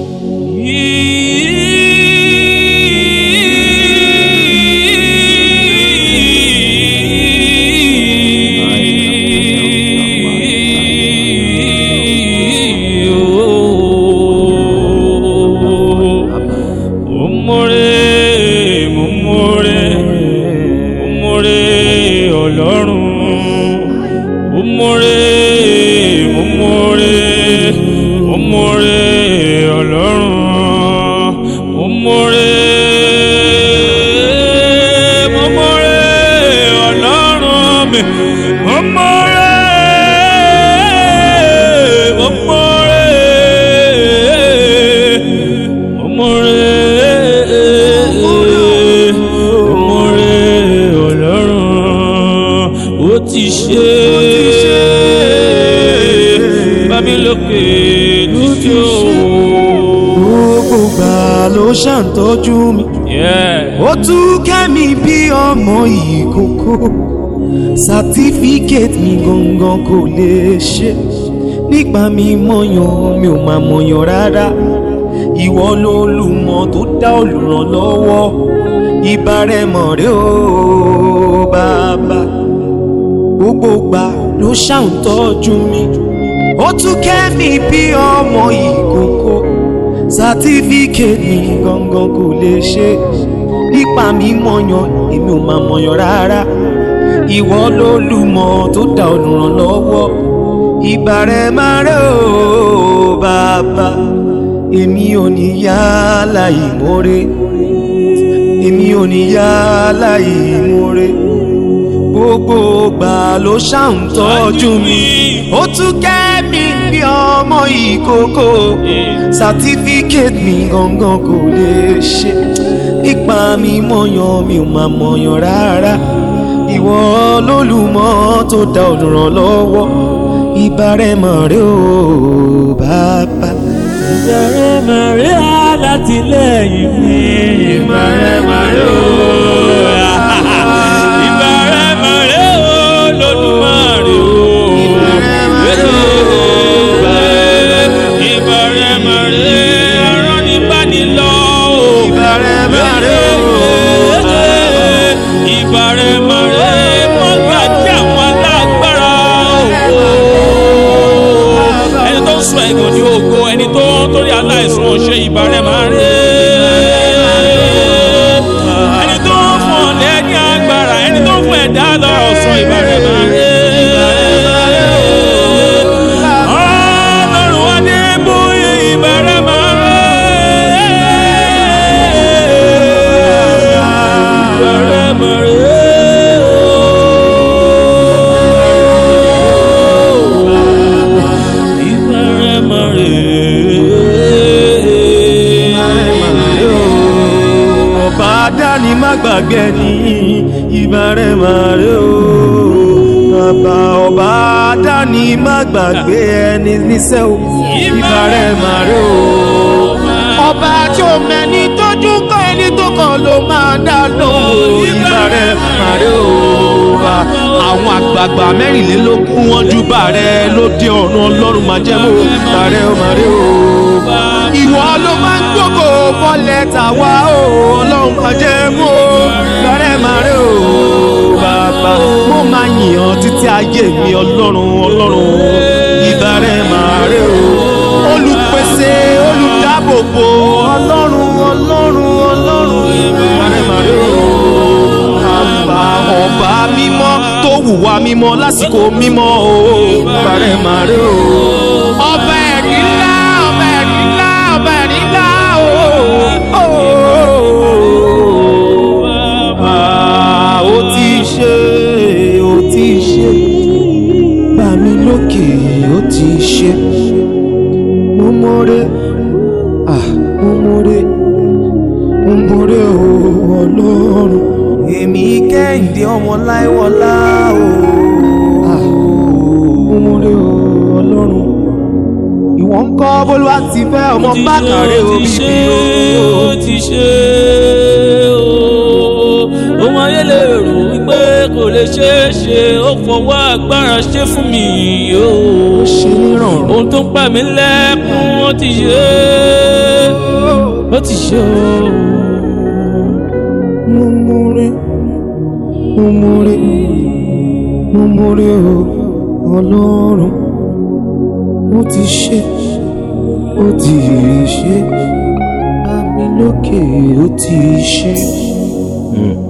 Mọ̀mọ́rẹ́ mọ̀mọ́rẹ́ mọ̀mọ́rẹ́ ọlọ́run mọ̀mọ́rẹ́ mọ̀mọ́rẹ́ mọ̀mọ́rẹ́ ọlọ́run mọ̀mọ́rẹ́ mọ̀mọ́rẹ́ ọlọ́run mi mọ̀mọ́rẹ́ mọ̀mọ́rẹ́ mọ̀mọ́rẹ́ mọ̀mọ́rẹ́ ọlọ́run ó ti ṣe bámi lókè títí o. gbogbo gbà ló ṣàǹtọ́jú mi Yeah. ó tún kẹ́mi bí ọmọ ìkókó sátífíkẹ́tì mi gangan kò lè ṣe nípa mi mọ̀yàn mi ò máa mọ̀yàn rárá ìwọ lolùmọ̀ tó dá olùrànlọ́wọ́ ìbárẹ̀mọ̀ rẹ ó bàbá gbogbo gbà ló ṣàǹtọ́jú mi ó tún kẹ́mi bí ọmọ ìkókó sátífíkẹ́tì mi gangan kò lè ṣe nípa mi mọ̀yàn èmi ò máa mọ̀yàn rárá ìwọ lolùmọ̀ tó dá olùrànlọ́wọ́ ìbàrẹ̀ máa rẹ̀ ó bàbá èmi ò ní yá láì mórè èmi ò ní yá láì mórè gbogbo gbà ló ṣàǹtọ́jú mi ó tún kẹ́ mi bí ọmọ ìkókó sátífíkẹ́tì mi gangan kò lè ṣe nípa mi mọ̀yàn mi ò máa mọ̀yàn rárá ìwọ lólùmọ̀ tó dá olùrànlọ́wọ́ ìbárẹ̀mọ̀ rẹ ó bàbá. Ìbẹ̀rẹ̀ mẹ̀rẹ̀ alátìlẹ́yìn mi. Ìbẹ̀rẹ̀ mẹ̀rẹ̀ o. Ìbẹ̀rẹ̀ mẹ̀rẹ̀ o lódùmarè o. Ìbẹ̀rẹ̀ mẹ̀rẹ̀ ọ̀rọ̀ ní bánilọ́ o. Ìbẹ̀rẹ̀ mẹ̀rẹ̀ o. Ìbẹ̀rẹ̀ mẹ̀rẹ̀ mọ́gbàjẹ́ àwọn alágbára o ẹni tó ń sọ ẹ̀gàn ní ògo ẹni tó ń torí aláìsàn ṣe ìbàrẹ̀ máa rí ẹni tó ń fún ọ̀lẹ́ ní agbára ẹni tó ń fún ẹ̀dá lọ́rọ̀ sọ ìbàrẹ̀ máa rí ọlọ́run wá ní bóyá ìbàrẹ̀ máa rí ìbàrẹ̀ máa rí. Ìbẹ̀rẹ̀ mọ̀rẹ́. ọba dání má gbàgbé ní ìbárẹ̀ màrẹ́ o bàbá ọba dání má gbàgbé ẹni níṣẹ́ o ìbárẹ̀ màrẹ́ o ọba tí ó mẹ́ni tójú kọ́ ẹni tó kàn ló máa dá lóhùn ìbárẹ̀ màrẹ́ o bá àwọn àgbààgbà mẹ́rìnlélógún wọn jú bàrẹ́ lóde ọ̀run ọlọ́run máa jẹ́ mọ́ bàrẹ́ o màrẹ́ o ìwọ ló máa ń gbogbo mọ́lẹ̀ tàwa o ọlọ́run kan jẹ́ mọ́ lọ́rẹ́ máa rí o bàbá mo máa yìn ọ́ títí ayé mi ọlọ́run ọlọ́run ìbárẹ̀ máa rí o olùpèsè olùdáàbòbò ọlọ́run ọlọ́run ọlọ́run ìbárẹ̀ máa rí o bàbá ọba mímọ́ tó wùwà mímọ́ lásìkò mímọ́ o ìbárẹ̀ máa rí o ọba ẹ̀rí ńlá ọba ẹ̀rí ńlá ọba ẹ̀rí ńlá o. Ah, ó ti ṣe ó ti ṣe bá mi lókè ó ti ṣe mo mọ̀rẹ́ ah mo mọ̀rẹ́ mo mọ̀rẹ́ o ọlọ́run èmi kẹ́hìndé ọmọ láìwọlá o ah mo mọ̀rẹ́ o ọlọ́run ìwọ ń kọ́ bólúwa ti fẹ́ ọmọ bákàrẹ́ ó omi ti ṣe bí o. ó ti ṣe ó ohun ayé lè rò wípé kò lè ṣeé ṣe ó fọwọ́ agbára ṣe fún mi o. ṣe nírọ̀rùn. ohun tó ń pa mí lẹ́kún ó ti ṣe é ó ti ṣe o. mo múre mo múre mo múre o ọlọ́run ó ti ṣe ó ti ṣe àmì lókè ó ti ṣe. Mm.